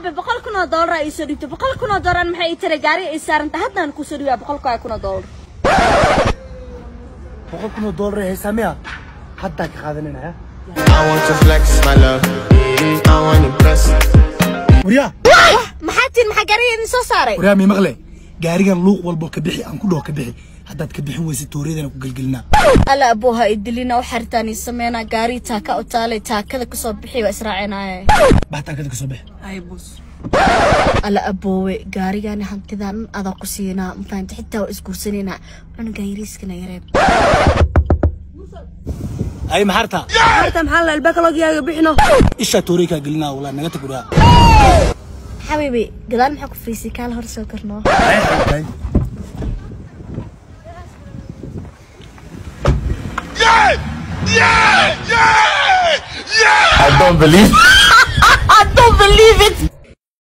aabe boqol kun oo doolar aa iisoo dhibto boqol kun oo doolar maxay ii tara gaari ay saaranta haddaan kusoo dhibaa boqol kun oo doolar boqol kun oo doolar ay haysaa miya haddaa ka qaadanayna I want to flex my love. I want to impress. waryaa maxaa tiin maxaa gaariga idin soo saaray waryaa mii maqle gaarigan luuq walbo ka bixi aan ku dhaho ka bixi haddaad ka bixin weysa tooriyadana ku gelgelinaa alla abooha idilina u xaritaan ii sameynaa gaari taaka u taalay taakada kasoo bixi waa israacinaaye baxtaakada ka soo bixi ay bus alla aboowe gaarigani hantidan adaa ku siinaa mafahamta xitaa waa isguursanaynaa cunuga yariiskana yareeb ay maxarta harta maxaa la albaabka logiyaaga bixino ishaa tooriya kaa gelinaa walaa naga tag waryaa xabiibi gadaal maxaa ku fariisay kaala hor soo karnoo I don't believe. I don't believe it